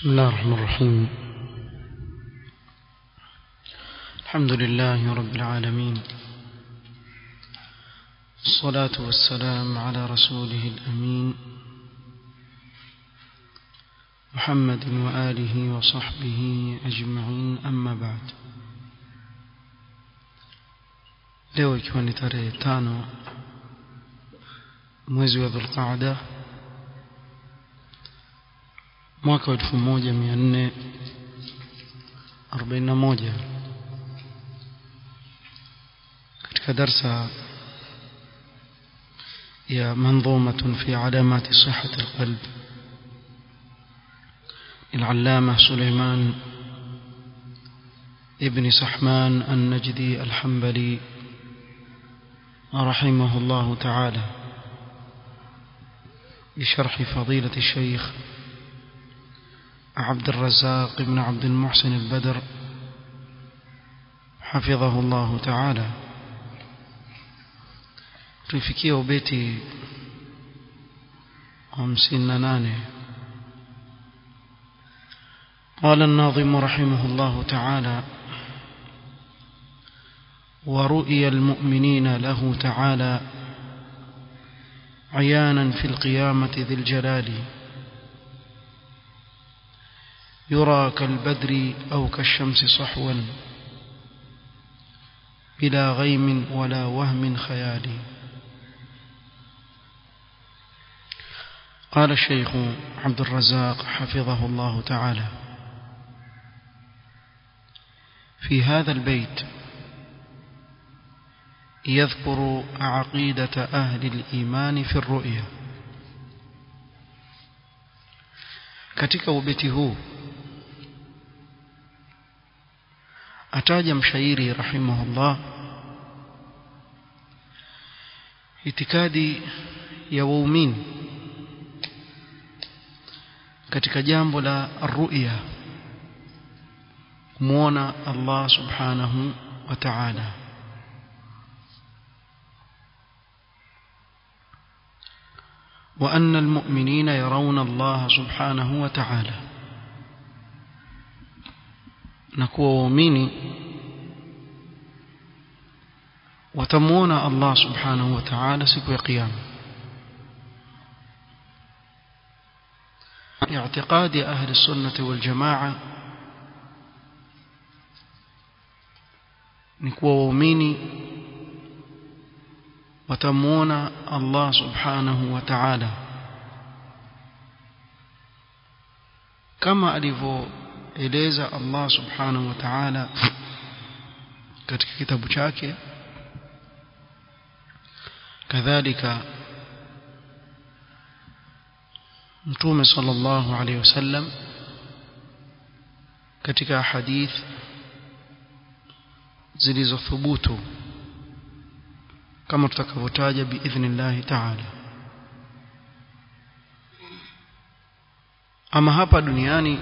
بسم الله الرحمن الرحيم الحمد لله رب العالمين الصلاة والسلام على رسوله الأمين محمد وآله وصحبه أجمعين أما بعد leo ikiwa ni tarehe tano mwezi wa dhulqaada mwaka wa elfu moja mia nne arobaini na moja katika darsa ya manظومة في علامات صحة القلب العلامة سليمان ابن سحمان النجدي الحنبلي رحمه الله تعالى بشرح فضيلة الشيخ عبد الرزاق بن عبد المحسن البدر حفظه الله تعالى tulifikia ubeti hamsini na nane قال الناظم رحمه الله تعالى ورؤي المؤمنين له تعالى عيانا في القيامة ذي الجلال يرى كالبدر أو كالشمس صحوا بلا غيم ولا وهم خيالي قال الشيخ عبد الرزاق حفظه الله تعالى في هذا البيت يذكر عقيدة أهل الإيمان في الرؤيا katika ubeti huu ataja mshairi rahimahullah itikadi ya waumini katika jambo la ruya kumwona Allah subhanahu wa ta'ala وأن المؤمنين يرون الله سبحانه وتعالى نكون ومؤمنين وتمون الله سبحانه وتعالى سكو قيامه اعتقاد أهل السنة والجماعة نكوى وميني وتمون الله سبحانه وتعالى كما ألفو إليزا الله سبحانه وتعالى katika kitabu chake kadhalika mtume sallallahu alaihi wasallam katika hadith zilizothubutu kama tutakavyotaja biidhnillahi taala ama hapa duniani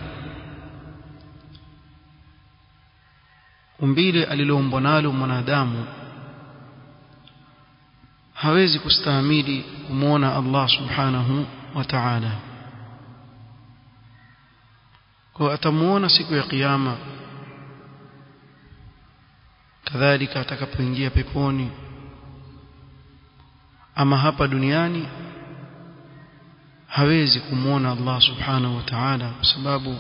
umbile aliloombwa nalo mwanadamu hawezi kustahimili kumwona Allah subhanahu wa ta'ala kwa atamuona siku ya kiyama kadhalika atakapoingia peponi ama hapa duniani hawezi kumwona Allah subhanahu wa ta'ala kwa sababu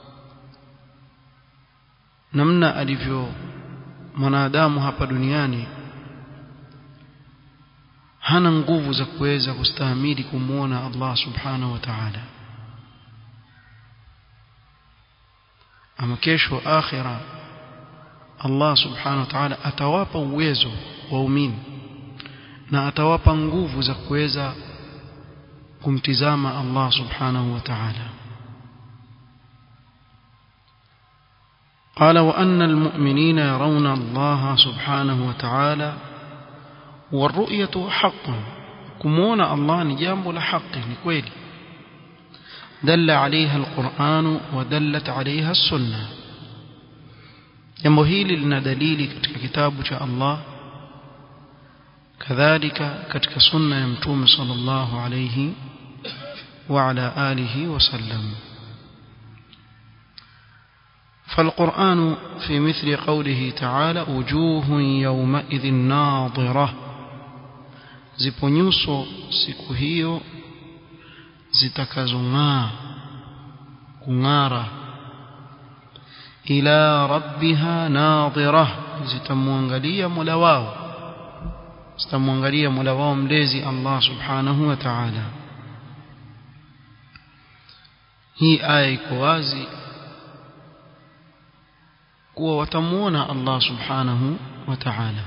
namna alivyo mwanadamu hapa duniani hana nguvu za kuweza kustahimili kumwona Allah subhanahu wa ta'ala ama kesho akhira Allah subhanahu wa ta'ala atawapa uwezo waumini na atawapa nguvu za kuweza kumtizama Allah subhanahu wa ta'ala قال وأن المؤمنين يرون الله سبحانه وتعالى والرؤية حق كمون الله نجامب لحق نكويل دل عليها القرآن ودلت عليها السنة jambo hili lina dalili katika kitabu cha Allah kadhalika katika sunna ya mtume sallallahu alayhi wa ala alihi wasallam فالقرآن في مثل قوله تعالى وجوه يومئذ ناظرة zipo nyuso siku hiyo zitakazong'aa kung'ara ila rabbiha nadhira zitamwangalia mola wao zitamwangalia mola wao mlezi Allah subhanahu wa ta'ala hii aya iko wazi kuwa watamuona Allah subhanahu wa ta'ala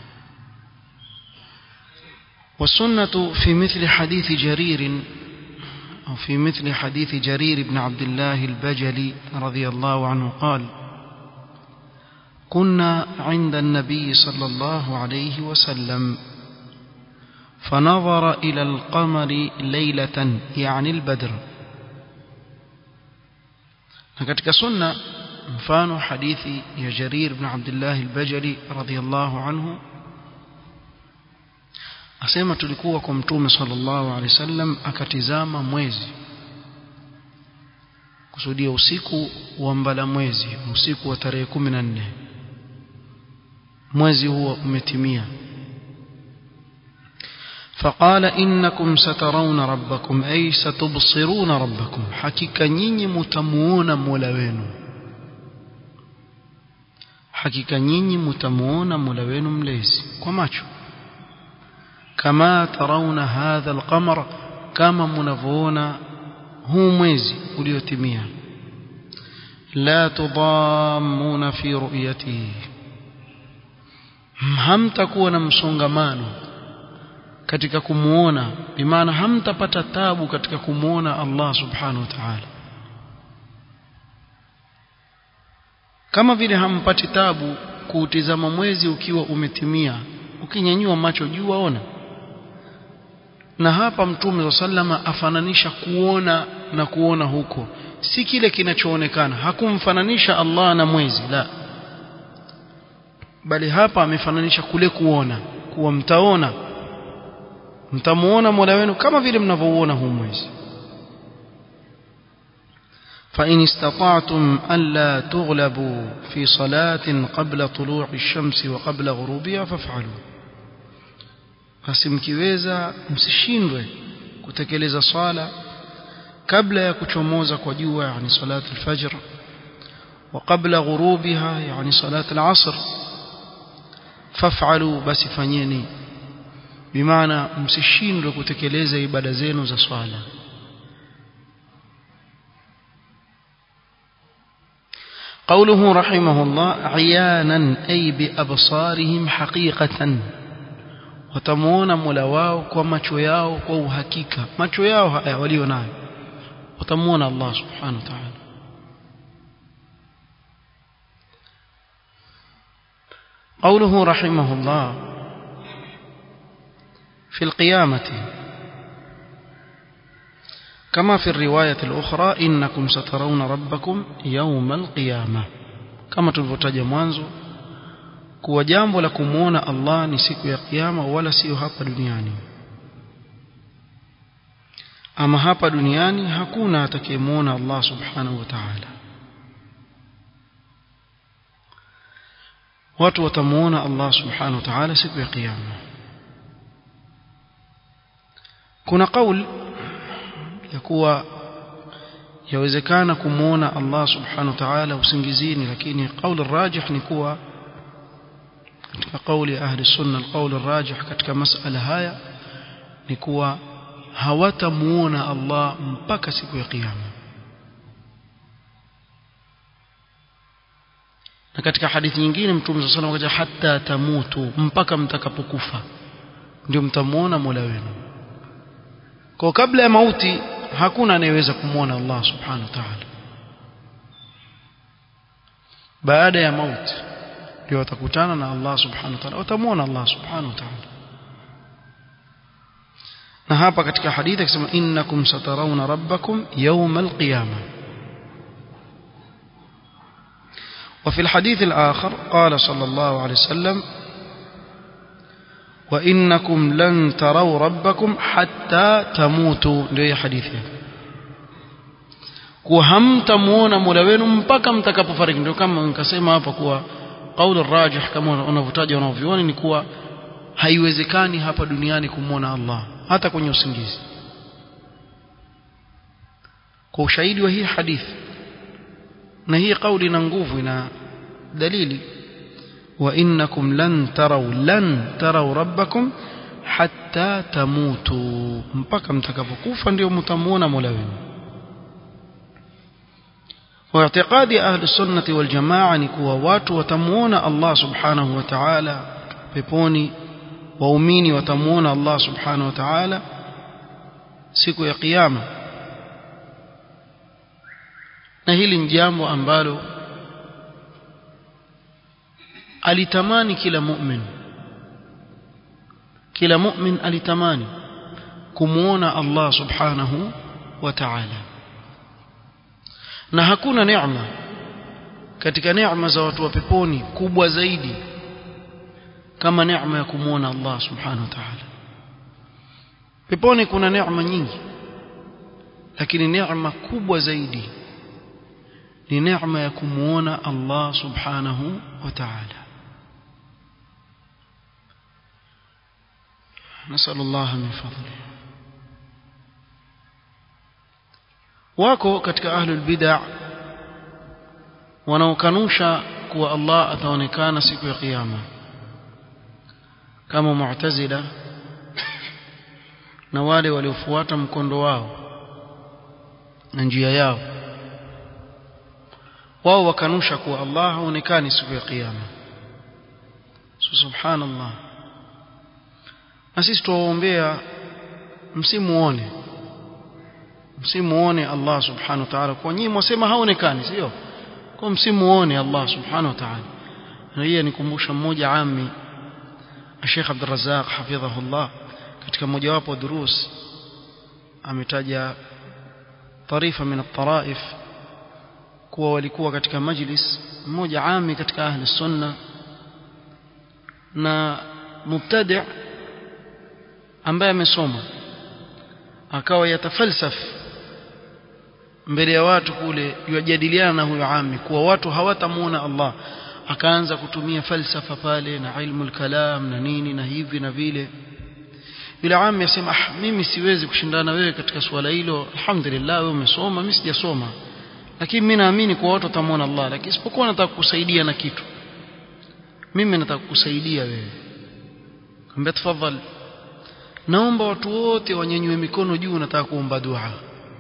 والسنة في مثل حديث جرير أو في مثل حديث جرير بن عبد الله البجلي رضي الله عنه قال كنا عند النبي صلى الله عليه وسلم فنظر إلى القمر ليلة يعني البدر katika sunna mfano hadithi ya Jarir ibn Abdullah al-Bajali radhiyallahu anhu asema tulikuwa kwa mtume sallallahu alaihi wasallam akatizama mwezi kusudia usiku wa mbala mwezi usiku wa tarehe 14 mwezi huo umetimia فقال إنكم سترون ربكم أي ستبصرون ربكم حقيقة نيني متمون مولوين حقيقة نيني متمون مولوين مليس كماتشو كما ترون هذا القمر كما منفون هو mwezi uliotimia لا تضامون في رؤيته hamtakuwa na msongamano katika kumuona bimaana hamtapata tabu katika kumuona Allah subhanahu wa ta'ala kama vile hampati tabu kuutizama mwezi ukiwa umetimia ukinyanyua macho juu waona na hapa mtume sallama afananisha kuona na kuona huko si kile kinachoonekana hakumfananisha Allah na mwezi la bali hapa amefananisha kule kuona kuwa mtaona mtamuona Mola wenu kama vile mnavyouona huu mwezi فإن استطعتم ألا تغلبوا في صلاة قبل طلوع الشمس وقبل غروبها فافعلوا basi mkiweza msishindwe kutekeleza swala kabla ya kuchomoza kwa jua yani salat al-fajr wa qabla ghurubiha yani salat al-asr faf'alu basi fanyeni bimaana msishindwe kutekeleza ibada zenu za swala قوله رحمه الله عيانا أي بأبصارهم حقيقة watamuona Mola wao kwa macho yao kwa uhakika macho yao haya walio nayo watamuona Allah subhanahu wa ta'ala قوله رحمه الله في القيامة كما في الرواية الأخرى إنكم سترون ربكم يوم القيامة كما تلفتج mwanzo kuwa jambo la kumuona Allah ni siku ya kiyama wala sio hapa duniani ama hapa duniani hakuna atakayemuona Allah subhanahu wa ta'ala watu watamuona Allah subhanahu wa ta'ala siku ya kiyama kuna kauli ya kuwa yawezekana kumuona Allah subhanahu wa ta'ala usingizini lakini kauli rajih ni kuwa katika kauli ya ahli sunna alqaul arrajih katika masala haya ni kuwa hawatamuona Allah mpaka siku ya kiyama na katika hadithi nyingine mtume sallallahu alayhi wasallam hatta tamutu mpaka mtakapokufa ndio mtamuona Mola wenu kwa kabla ya mauti hakuna anayeweza kumuona Allah subhanahu wa ta'ala baada ya mauti ndio watakutana na Allah subhanahu wa ta'ala watamuona Allah subhanahu wa ta'ala na hapa katika hadithi akisema innakum satarawna rabbakum yawm alqiyama وفي الحديث الآخر قال صلى الله عليه وسلم وإنكم لن تروا ربكم حتى تموتوا ndio حديثه kuwa hamtamuona Mola wenu mpaka mtakapofariki ndio kama nikasema hapa kuwa qaul rajih kama unavyotaja wanavyuoni ni kuwa haiwezekani hapa duniani kumwona Allah hata kwenye usingizi kwa ushahidi wa hii hadithi na hii kauli ina nguvu ina dalili wa innakum lan taraw lan taraw rabbakum hatta tamutu mpaka mtakapokufa ndio mtamuona Mola wenu واعتقاد أهل السنة والجماعة نكوا watu watamuona Allah subhanahu wa ta'ala peponi waumini watamuona Allah subhanahu wa ta'ala siku ya kiyama na hili ni jambo ambalo alitamani kila mu'min kila mu'min alitamani kumuona Allah subhanahu wa ta'ala na hakuna neema katika neema za watu wa peponi kubwa zaidi kama neema ya kumuona Allah subhanahu wa ta'ala peponi kuna neema nyingi lakini neema kubwa zaidi ni neema ya kumuona Allah subhanahu wa ta'ala نسأل الله من فضله wako katika ahlul bid'a wanaokanusha kuwa Allah ataonekana siku ya kiyama kama mu'tazila na wale waliofuata mkondo wao na njia yao wao wakanusha kuwa Allah haonekani siku ya kiyama subhanallah na sisi tuwaombea msimuone msimuone Allah subhanahu wa ta'ala kwa nyinyi mwasema haonekani sio kwa msimuone Allah subhanahu wa ta'ala na hiyo nikumbusha mmoja ami Sheikh Abdul Razzaq hafidhahullah katika mojawapo durus ametaja tarifa min at-taraif kuwa walikuwa katika majlis mmoja ami katika ahli sunna na mubtadi' ambaye amesoma akawa yatafalsaf mbele ya watu kule yajadiliana na huyo ami kuwa watu hawatamuona Allah akaanza kutumia falsafa pale na ilmu kalam na nini na hivi na vile yule ami asema ah mimi siwezi kushindana wewe katika swala hilo alhamdulillah wewe umesoma mimi sijasoma lakini mimi naamini kwa watu watamuona Allah lakini isipokuwa nataka kusaidia na kitu mimi nataka kukusaidia wewe ambia tafadhali naomba watu wote wanyanyue mikono juu nataka kuomba dua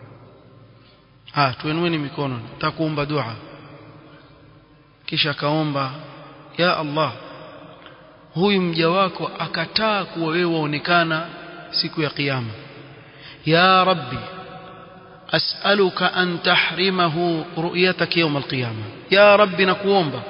ah tuenueni mikono nataka kuomba dua kisha akaomba ya Allah huyu mja wako akataa kuwa wewe waonekana siku ya kiyama ya rabbi as'aluka an tahrimahu ru'yatak yawm al-qiyama ya rabbi nakuomba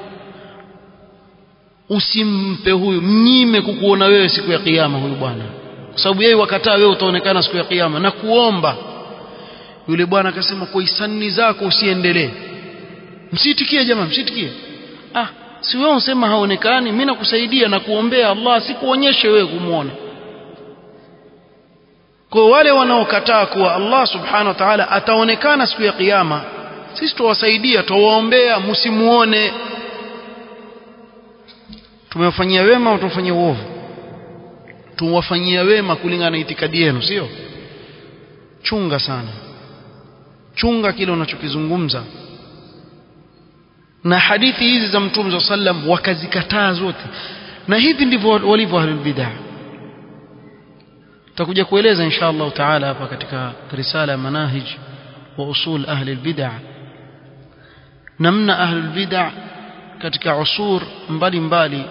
usimpe huyu mnyime kukuona wewe siku ya kiyama huyu bwana kwa sababu yeye wakataa wewe utaonekana siku ya kiyama na kuomba yule bwana akasema kwa hisani zako usiendelee msitikie jamaa msitikie ah si wewe unasema haonekani mimi nakusaidia na kuombea Allah sikuonyeshe wewe kumuona kwa wale wanaokataa kuwa Allah subhanahu wa ta'ala ataonekana siku ya kiyama sisi tuwasaidia tuwaombea msimuone tumewafanyia wema au tumefanyia uovu tuwafanyia wema kulingana na itikadi yenu sio chunga sana chunga kile unachokizungumza na hadithi hizi za mtume wa sallam wakazikataa zote na hivi ndivyo walivyo ahlul bid'ah tutakuja kueleza insha Allah taala hapa katika risala ya manahij wa usul ahli bid'ah namna ahlul bid'ah katika usur mbalimbali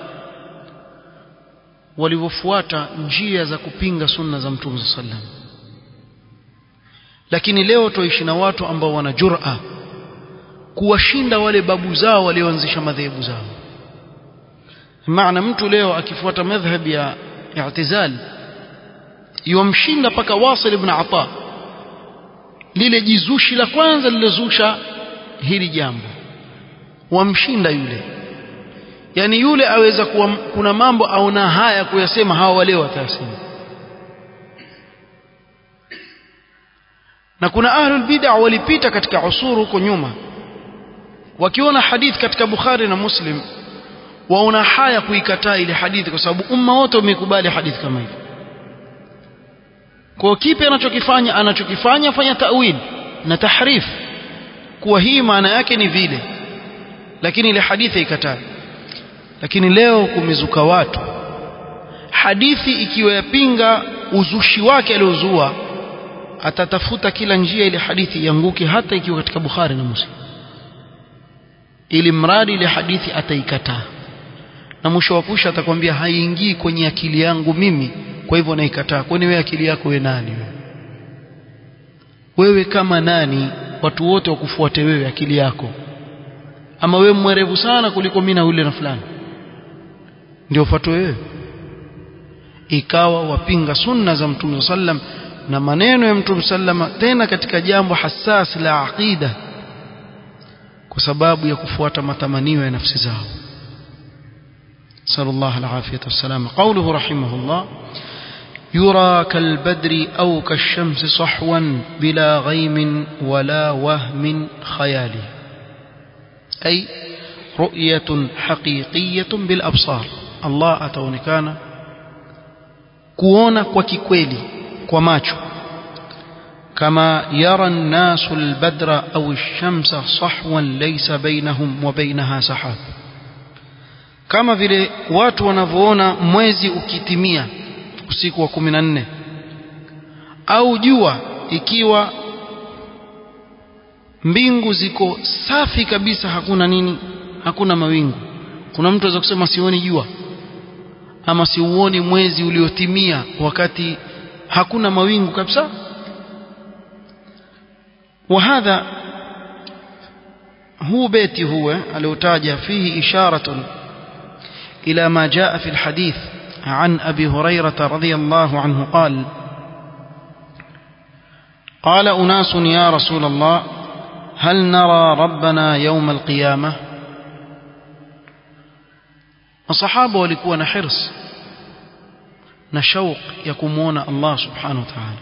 walivyofuata njia za kupinga sunna za mtume sallam lakini leo tuishi na watu ambao wana jur'a kuwashinda wale babu zao walioanzisha madhehebu zao maana mtu leo akifuata madhhab ya i'tizal yomshinda paka Wasil ibn Ata lile jizushi la kwanza lilozusha hili jambo wamshinda yule yani yule aweza kuwa kuna mambo aona haya kuyasema hawa wale watasema na kuna ahlul bid'a walipita katika usuru huko nyuma wakiona hadith katika Bukhari na Muslim waona haya kuikataa ile hadithi kwa sababu umma wote umekubali hadithi kama hiyo kwa kipi anachokifanya anachokifanya fanya tawil na tahrif kuwa hii maana yake ni vile lakini ile hadithi ikataa lakini leo kumezuka watu hadithi ikiwa yapinga uzushi wake aliozua atatafuta kila njia ile hadithi ianguke hata ikiwa katika Bukhari na Muslim ili mradi ile hadithi ataikataa na mwisho wa kusha atakwambia haiingii kwenye akili yangu mimi kwa hivyo naikataa kwani wewe akili yako wewe nani wewe wewe kama nani watu wote wakufuate wewe akili yako ama wewe mwerevu sana kuliko mimi na yule na fulani ndio ufuatwe wewe ikawa wapinga sunna za mtume sallam na maneno ya mtume sallama tena katika jambo hassas la aqida kwa sababu ya kufuata matamanio ya nafsi zao صلى الله العافية والسلام قوله رحمه الله يرى كالبدر أو كالشمس صحوا بلا غيم ولا وهم خيالي أي رؤية حقيقية بالأبصار الله أتونكان كونا وكيكويلي كوماتشو كما يرى الناس البدر أو الشمس صحوا ليس بينهم وبينها سحاب kama vile watu wanavyoona mwezi ukitimia usiku wa kumi na nne au jua ikiwa mbingu ziko safi kabisa hakuna nini hakuna mawingu kuna mtu aweza kusema sioni jua ama siuoni mwezi uliotimia wakati hakuna mawingu kabisa وهذا هو بيتي هو الوتاج فيه إشارة إلى ما جاء في الحديث عن أبي هريرة رضي الله عنه قال قال أناس يا رسول الله هل نرى ربنا يوم القيامة الصحابة walikuwa na hirs na shauq ya kumuona Allah subhanahu wa ta'ala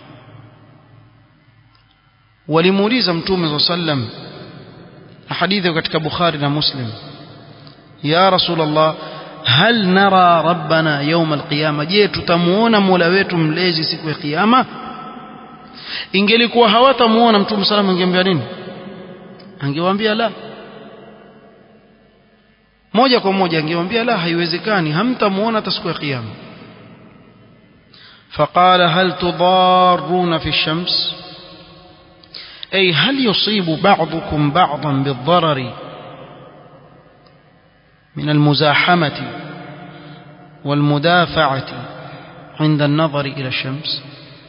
walimuuliza mtume sallam na hadithi katika Bukhari na Muslim ya Rasulullah hal nara rabbana yawm alqiyama je tutamuona mola wetu mlezi siku ya kiyama ingelikuwa hawatamuona mtume sallam angeambia nini angewaambia la moja kwa moja angewaambia la haiwezekani hamtamuona hata siku ya kiyama فقال هل تضارون في الشمس أي هل يصيب بعضكم بعضا بالضرر من المزاحمة والمدافعة عند النظر إلى الشمس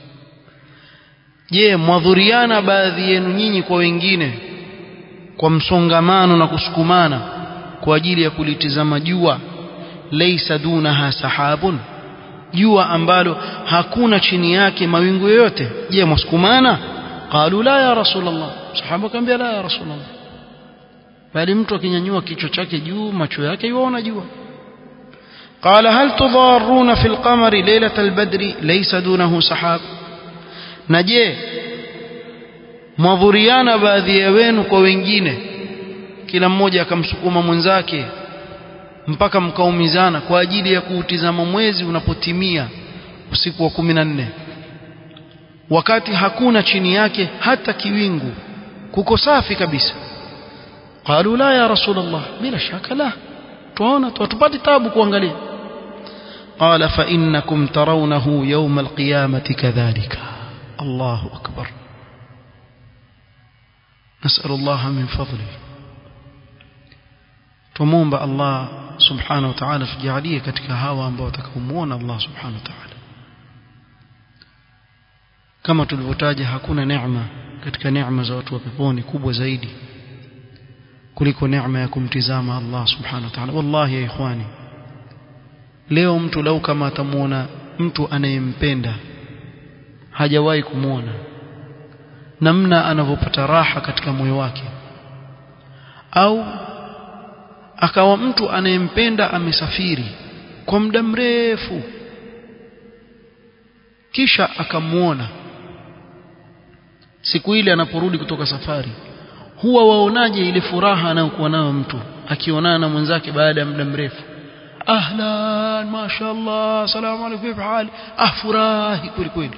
je mwadhuriana baadhi yenu nyinyi kwa wengine kwa msongamano na kusukumana kwa ajili ya kulitizama jua laysa dunaha sahabun jua ambalo hakuna chini yake mawingu yoyote je mwasukumana qalu la ya rasulullah sahaba akamwambia la ya rasulullah bali mtu akinyanyua kichwa chake juu macho yake yuona jua قال هل تضارون في القمر ليلة البدر ليس دونه سحاب نجي mwadhuriana baadhi ya wenu kwa wengine kila mmoja akamsukuma mwenzake mpaka mkaumizana kwa ajili ya kuutizama mwezi unapotimia usiku wa kumi na nne wakati hakuna chini yake hata kiwingu kuko safi kabisa qalu la ya rasulullah bila shaka la tuona tutapati tabu kuangalia قال فإنكم ترونه يوم القيامة كذلك الله أكبر نسأل الله من فضله تموم الله سبحانه وتعالى تجعليه katika hawa ambao watakaomuona Allah subhanahu wa ta'ala kama tulivyotaja hakuna neema katika neema za watu wa peponi kubwa zaidi kuliko neema ya kumtizama Allah subhanahu wa ta'ala wallahi ya ikhwani leo mtu lau kama atamuona mtu anayempenda hajawahi kumwona namna anavyopata raha katika moyo wake au akawa mtu anayempenda amesafiri kwa muda mrefu kisha akamwona siku ile anaporudi kutoka safari huwa waonaje ile furaha anayokuwa nayo mtu akionana na mwenzake baada ya muda mrefu ahlan mashaallah salamu alaykum vipi hali ah furahi kweli kweli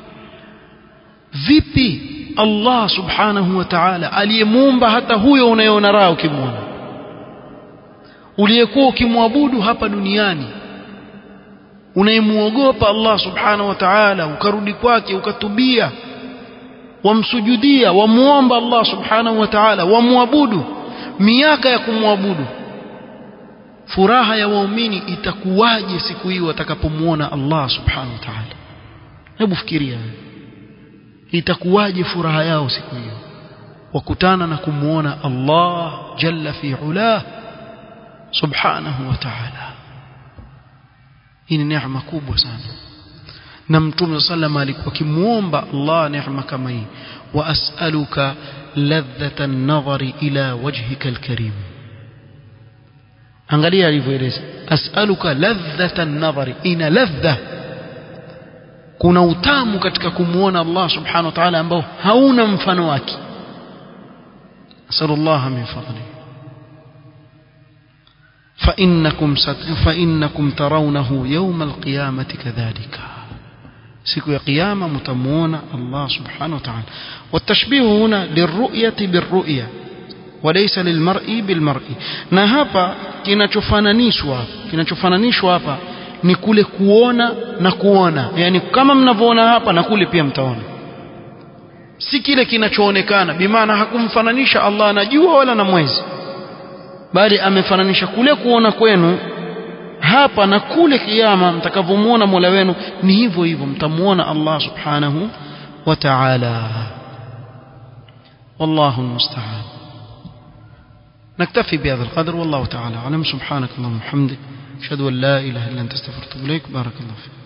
vipi Allah subhanahu wa ta'ala aliyemuumba hata huyo unayeona raha ukimwona uliyekuwa ukimwabudu hapa duniani unayemuogopa Allah subhanahu wa ta'ala ukarudi kwake ukatubia wamsujudia wamuomba Allah subhanahu wa ta'ala wamwabudu miaka ya kumwabudu furaha ya waumini itakuwaje siku hiyo watakapomuona Allah subhanahu wa ta'ala hebu fikiria itakuwaje furaha yao siku hiyo wakutana na kumuona Allah jalla fi ulah subhanahu wa ta'ala hii ni neema kubwa sana na mtume sallam alikuwa akimuomba Allah neema kama hii wa as'aluka ladhata an-nadhari ila wajhika al-karim angalia alivyoeleza as'aluka ladhata an-nadhari ina ladha kuna utamu katika kumuona Allah subhanahu wa ta'ala ambao hauna mfano wake asallallahu min fadli فإنكم فإنكم ترونه يوم القيامة كذلك siku ya kiyama mtamuona Allah subhanahu wa ta'ala والتشبيه هنا للرؤية بالرؤية وليس للمرء بالمرء na hapa kinachofananishwa kinachofananishwa hapa ni kule kuona na kuona yani kama mnavyoona hapa na kule pia mtaona si kile kinachoonekana bimaana hakumfananisha Allah na jua wala na mwezi bali amefananisha kule kuona kwenu hapa na kule kiyama mtakavyomuona Mola wenu ni hivyo hivyo mtamuona Allah subhanahu wa ta'ala wallahu almusta'an نكتفي بهذا القدر والله تعالى أعلم سبحانك اللهم وبحمدك أشهد أن لا إله إلا أنت استغفرك وأتوب إليك بارك الله فيك